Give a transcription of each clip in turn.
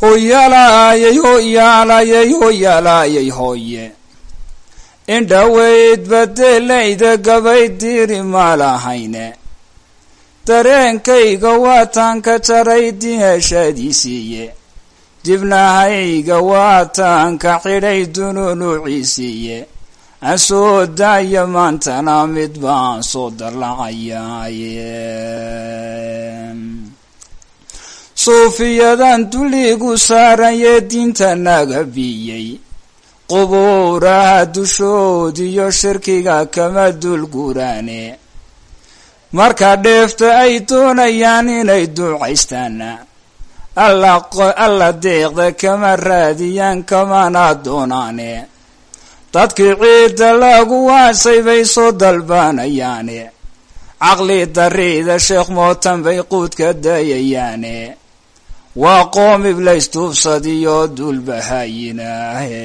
hoyalaayay hoyaalayay hoyalaayay hooye indhaweyd badelayda gabay diiri maalahayne dareenkayga waataan ka jaray diheshadiisiiye dibnahayga waataan ka xidhay dununuuciisiiye aan soo daaya maantana mid baan soo dallacayaaye suufiyadan dulligu saaranye diinta naga biyey qubuuraha dushoodiyo shirkiga kama dulguraane marka dheefta ay doonayaan inay duucaystaana alla deeqda kama raadiyaan kamana doonaane dadkii ciidda lagu waasay bay soo dalbaanayaane caqli dariida sheekh mootan bay quudka dayayaane waa qoom iblays duubsadiyo duulbahaayinaahe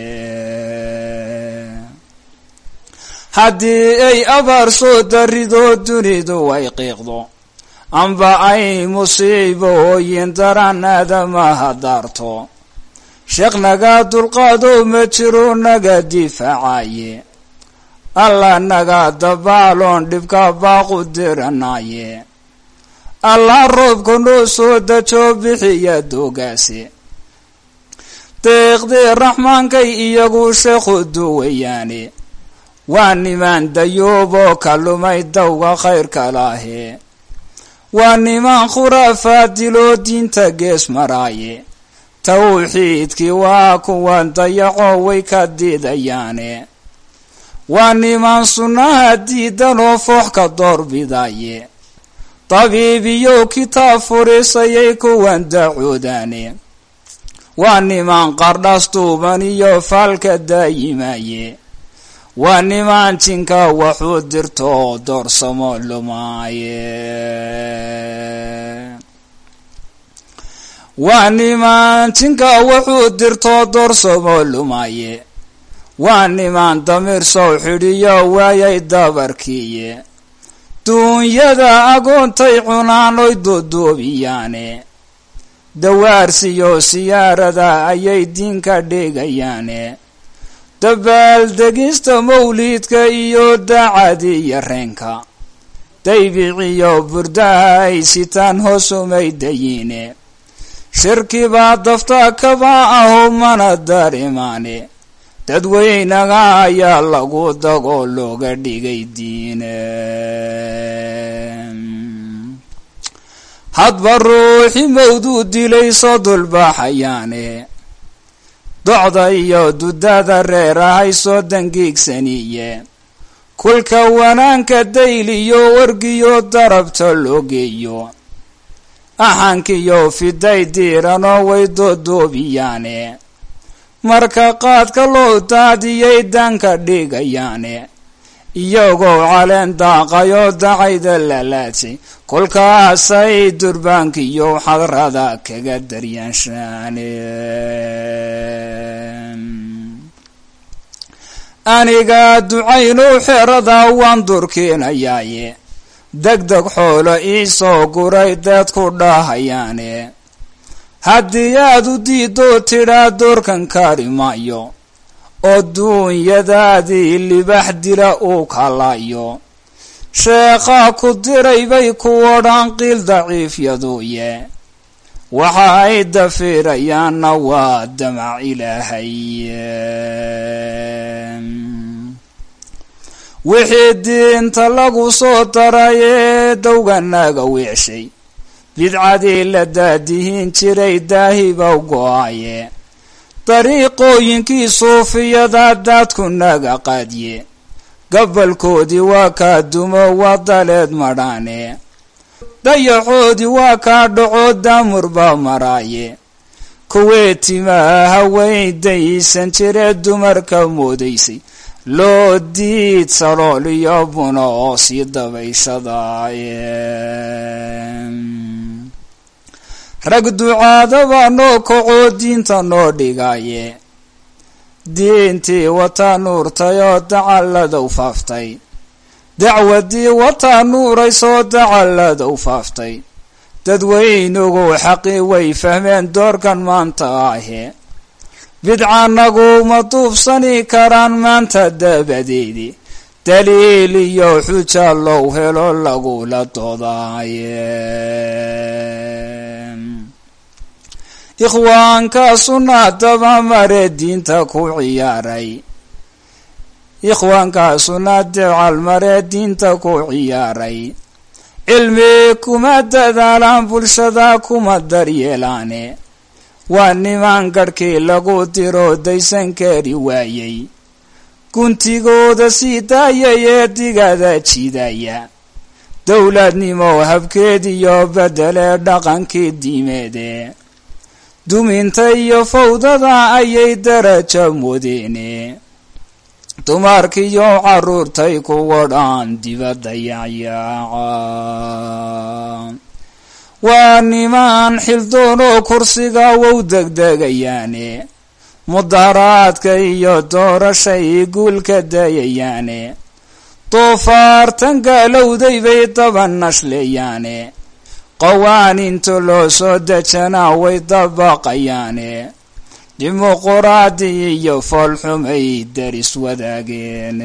haddii ay abaar soo darido dunidu ay qiiqdo amba ay musiibooyin daran aadamaha daarto sheekh naga dulqaado ma jiro naga difaacaye alla naga dabaaloon dhibka baaqu diranaaye allah roobka noo soo dajo bixiya doogaase deeqdii raxmaankay iyagu sheekhu duwayaane waa nimaan dayuuboo ka lumay dawga khayrka lahe waa nimaan khuraafaad diloo diinta gees maraaye tawxiidkii waa kuwan dayaco way ka diidayaane waa nimaan sunnaha diidanoo foox ka doorbidaye tabiibiyo kitaab furisayay kuwan dacoodaane waa nimaan qardhas duuban iyo faalka daayimaye waa nimaan jinka waxuu dirto doorsamo lumaaye waa nimaan jinka wuxuu dirto doorsamo lumaaye waa nimaan damiir sow xidhiyo waayay dabarkiiye duunyada agoontay cunaan oy doodoobiyaane dawaarsiyo siyaarada ayay diinka dhigayaane dabaaldegista mawliidka iyo daacadi iyo reenka daybiciyo burdaha ay sitaan hoosumay dayiine shirkibaa dafta kaba aho mana darimaane dadweynaga ayaa lagu dagoo looga dhigay diine hadba ruuxi mawduu dilay soo dulbaxayaane docda iyo dudada reerahay soo dangiigsaniye kulka wanaanka dayliyo wargiyo darabta loo geeyo axankiyo fiday diiranoo way doodoobiyaane marka qaadka loo daadiyay danka dhigayaane iyagoo caleen daaqayoo dacayda lalaadsay kolkaasay durbaankiyo xadrada kaga daryaanshaane aniga ducaynow xerada waan durkiinayaaye degdeg xoolo iisoo guray deed ku dhahayaane haddii aad u diidoo tidhaa doorkan kaari maayo oo duunyadaadii libax dila uu kalayo sheekhaa ku diray bay ku odhan qiil daciifyaduuye waxa ay dafiirayaanna waa damac ilaahay wixii diinta lagu soo daray ee dowganaga weeshay bidcadii la daadihin jiray daahibow go-aye dariiqooyinkii suufiyada daadku naga qaadye gabalkoodii waa kaa dumo waa daleed madhaane dayaxoodii waa kaa dhaco daamur baa maraaye kuwee timaa haweyn daysan jiree dumarka moodaysay loo diid salool iyo buna oo sii dabayshadaaye rag ducaadaba noo kacoo diinta noo dhigaye diintii wataa nuurtayoo dacalladow faaftay dacwadii wataa nuuraysoo dacalladow faaftay dadweynugu xaqii way fahmeen doorkan maanta ahe bidcanagu ma duubsani karaan maanta dabadeedi daliil iyo xuja low helo lagula doodaaye ikhwaanka sunna dabamare diinta ku ciyaaray ikhwaanka sunna dicalmare diinta ku ciyaaray cilmi kuma dadaalaan bulshada kuma daryeelaane waa niman garhkii lagu diro daysan kari waayey guntigooda sii daayay ee digada jidaya dowladnimo habkeediyo bedele dhaqankii diimeede duminta iyo fawdada ayay daraja mudeene dumarkiyo caruurtay kuwa dhan dibadda yacyaaca waa niman xildoono kursiga wow degdegayaane mudaharaadka iyo doorashay guulka dayayaane doofaartan gaalowday bay daba nashleeyaane qawaaninta loo soo dejanaa way dabaqayaane dimuquraadi iyo foolxumay daris wadaageen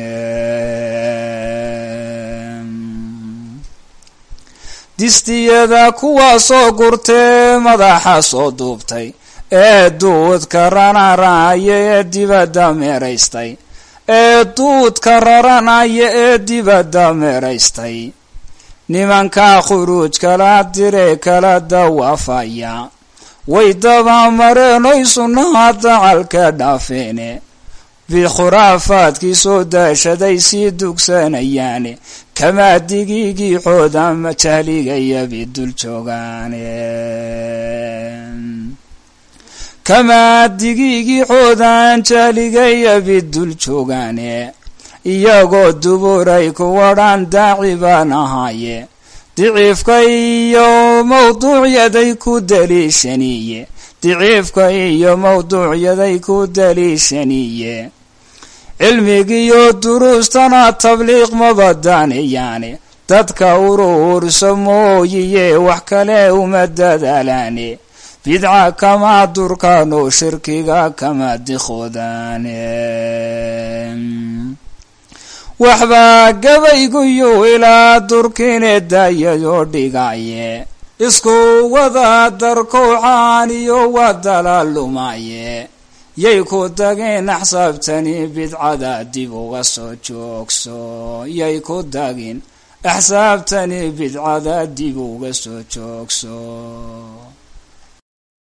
distiyada kuwaasoo gurtee madaxa soo duubtay ee duudka raranaya ee dibadda meeraystay ee duudka raranaya ee dibadda meeraystay nimanka khuruuj kala dire kala dawaafaya way dabamareen oy sunnaha dacalka dhaafeene bikhuraafaadkii soo daashaday sii dugsanayaane kamaa digiigii xooda majahligaya bidul joogaane kamaa digiigii xoodaan jahligaya bidul joogaane iyagoo duburay kuwadhan daaci baan ahaaye diciifka iyo mawduucyaday ku daliishaniye diciifka iyo mawduucyaday ku daliishaniye cilmigiiyo duruustana tabliiq mabadaanayaane dadka uruursa mooyiye wax kale uma dadaalaane bidca kama durkaano shirkiga kama dikoodaane waxbaa gabayguyu ilaa durkine daayadoo dhigaye isku wada darkowcaan iyo wadala lumaye yay ku dageen axsaabtani bidcada dib uga soo joogso yay ku dageen axsaabtani bidcada dib uga soo joogso